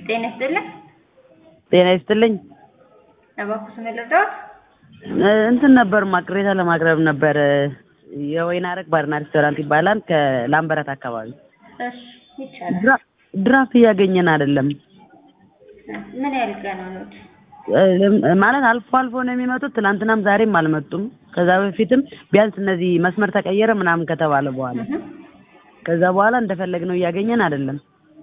ጤና ይስጥልኝ። ጤና ይስጥልኝ። እባክዎ ስም ልርዳዎት? እንትን ነበርማ ቅሬታ ለማቅረብ ነበር። የወይን አረግ ባርና ሬስቶራንት ይባላል ከላምበረት አካባቢ። እሺ ይቻላል። ድራ- ድራፍት እያገኘን አይደለም። ምን ያህል ቀን ሆኖት? ማለት አልፎ አልፎ ነው የሚመጡት። ትናንትናም ዛሬም አልመጡም። ከዛ በፊትም ቢያንስ እነዚህ መስመር ተቀየረ ምናምን ከተባለ በኋላ እህ ከዛ በኋላ እንደፈለግነው እያገኘን አይደለም።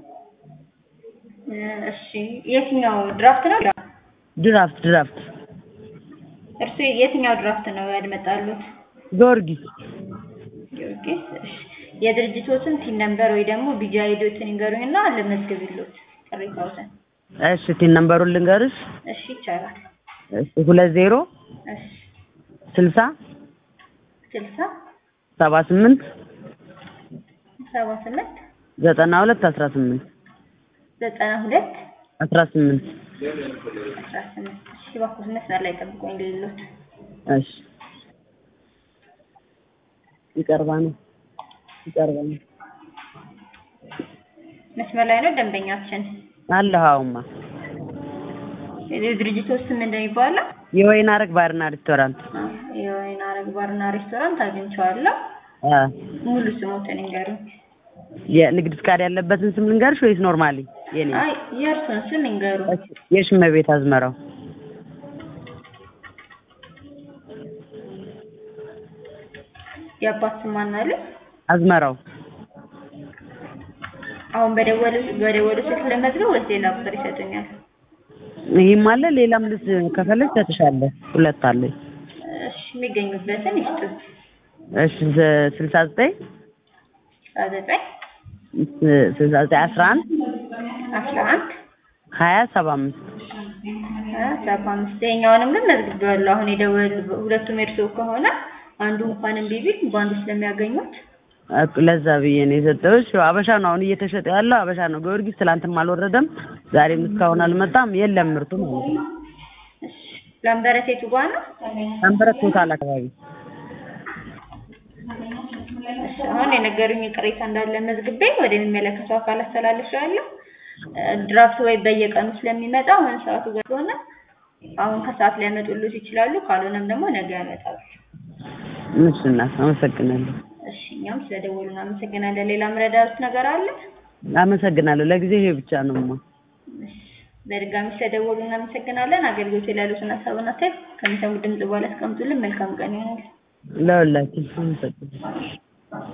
እሺ የትኛው ድራፍት ነው? ድራፍት ድራፍት እርሱ የትኛው ድራፍት ነው ያልመጣሉት? ጊዮርጊስ ጊዮርጊስ። እሺ የድርጅቶትን ቲን ነምበር ወይ ደግሞ ቢጃ ሄዶትን ይንገሩኝና ልመዝግብሎት ቅሬታዎትን። እሺ ቲን ነምበሩን ልንገርሽ። እሺ ይቻላል። እሺ ሁለት ዜሮ እሺ ስልሳ ስልሳ ሰባ ስምንት ሰባ ስምንት ዘጠና ሁለት አስራ ስምንት ዘጠና ሁለት አስራ ስምንት አስራ ስምንት እሺ እባክዎ መስመር ላይ ጠብቁኝ ልልሎት። እሺ ይቀርባ ነው ይቀርባ ነው መስመር ላይ ነው ደንበኛችን። አለሁ አሁንማ የድርጅቶች ስም እንደሚባለው የወይን አረግ ባርና ሬስቶራንት የወይን አረግ ባርና ሬስቶራንት አግኝቼዋለሁ። አ ሙሉ ስሞትን ይንገሩኝ። የንግድ ፍቃድ ያለበትን ስም ልንገርሽ ወይስ ኖርማሊ የኔ አይ የእርሱን ስም ይንገሩ። እሺ የሽመቤት አዝመራው የአባት ስም ማን አለ? አዝመራው አሁን በደወሉ በደወሉ ስልክ ለመዝገብ ወይስ ሌላ ቁጥር ይሰጡኛል? ይህም አለ ሌላም ልስ ከፈለግሽ እሰጥሻለሁ ሁለት አለኝ እሺ የሚገኙበትን ይስጡ። እሺ ዘ- ስልሳ ዘጠኝ አስራ ዘጠኝ ስልሳ ዘጠኝ አስራ አንድ አስራ አንድ ሀያ ሰባ አምስት ሀያ ሰባ አምስት ይኸኛውንም ግን መዝግቤዋለሁ። አሁን የደወሉ ሁለቱም የእርስዎ ከሆነ አንዱ እንኳን እምቢ ቢል በአንዱ ስለሚያገኙት እኮ ለዛ ብዬ ነው የሰጠሁሽ። ያው አበሻ ነው አሁን እየተሸጠ ያለው አበሻ ነው። ጊዮርጊስ ትላንትም አልወረደም፣ ዛሬም እስካሁን አልመጣም። የለም ምርቱ ማለት ነው። እሺ ላምበረት የቱ ጋ ነው? አንበረት ቶታል አካባቢ እሺ አሁን የነገሩኝ ቅሬታ እንዳለ መዝግቤ ወደሚመለከተው አካል አስተላልፌዋለሁ። እ ድራፍት ወይ በየቀኑ ስለሚመጣ አሁን ሰዓቱ ገና ስለሆነ አሁን ከሰዓት ሊያመጡልዎት ይችላሉ። ካልሆነም ደግሞ ነገ ያመጣሉ። እሺ እናት አመሰግናለሁ። እሺ እኛም ስለደወሉ እናመሰግናለን። ሌላ ምረዳዎት ነገር አለ? አመሰግናለሁ። ለጊዜ ይሄ ብቻ ነውማ። እሺ በድጋሚ ስለደወሉ እናመሰግናለን። አገልግሎት ላይ ያሉትን ሀሳብና አስተያየት ከሚሰሙት ድምጽ በኋላ ያስቀምጡልን። መልካም ቀን ይሆናል። ለሁላችን አመሰግናለሁ።